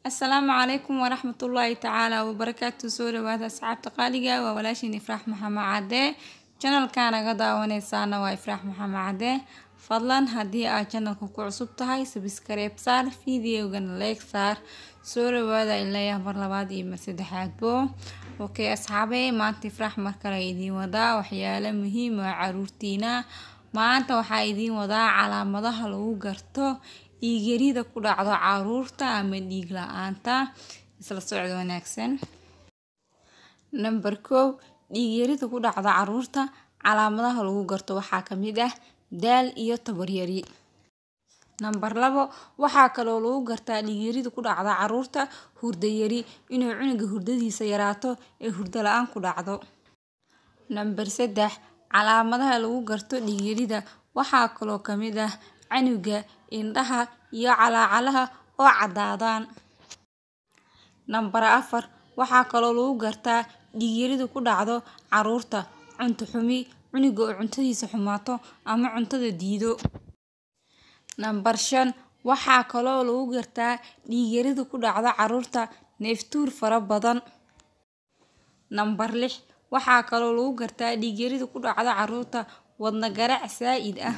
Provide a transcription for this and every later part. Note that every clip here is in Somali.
asalaamu calaykum waraxmatullaahi tacaala wabarakaatu soo dhawaada asxaabta qaaliga waa walaashiin ifraax maxamed cadde janalka naga daawaneysaana waa ifraax maxamed cadde fadlan haddii aad janalka ku cusub tahay sabskareeb saar fideogana leeg saar soo dhawaada ilayaa mar labaad iyo mar saddexaadbo okay asxaabe maanta ifraax mar kale idiin wadaa waxyaalo muhiim oo caruurtiina maanta waxaa idiin wadaa calaamadaha lagu garto dhiigyarida ku dhacdo caruurta ama dhiig la-aanta isla socdo wanaagsan namber kow dhiigyarida ku dhacdo caruurta calaamadaha lagu garto waxaa kamid ah daal iyo tabaryari namber labo waxaa kaloo lagu gartaa dhiigyarida ku dhacda caruurta hurdayari inuu cunuga hurdadiisa yaraato ee hurdo la-aan ku dhacdo namber saddex calaamadaha lagu garto dhiigyarida waxaa kaloo kamid ah canuga indhaha iyo calaacalaha oo cadaadaan namber afar waxaa kaloo lagu gartaa dhiigyarida ku dhacdo caruurta cunto xumi cunuga oo cuntadiisa xumaato ama cuntada diido namber shan waxaa kaloo lagu gartaa dhiigyarida ku dhacdo caruurta neeftuur fara badan namber lix waxaa kaloo lagu gartaa dhiigyarida ku dhacdo caruurta wadna garaac saa-id ah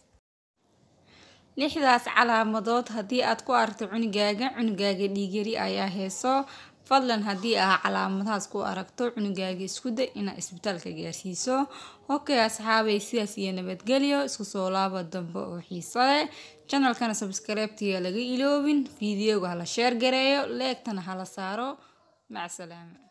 lixdaas calaamadood haddii aad ku aragto cunugaaga cunugaaga dhiigyari ayaa heeso fadlan haddii aa calaamadahaas ku aragto cunugaaga isku day inaad isbitaalka gaarsiiso okay asxaabay sidaas iyo nabadgelyo isku soo laaba dambe oo xiiso leh janalkana sabskareebtiga laga iloobin fideoga hala sheer gareeyo leegtana hala saaro macsalaama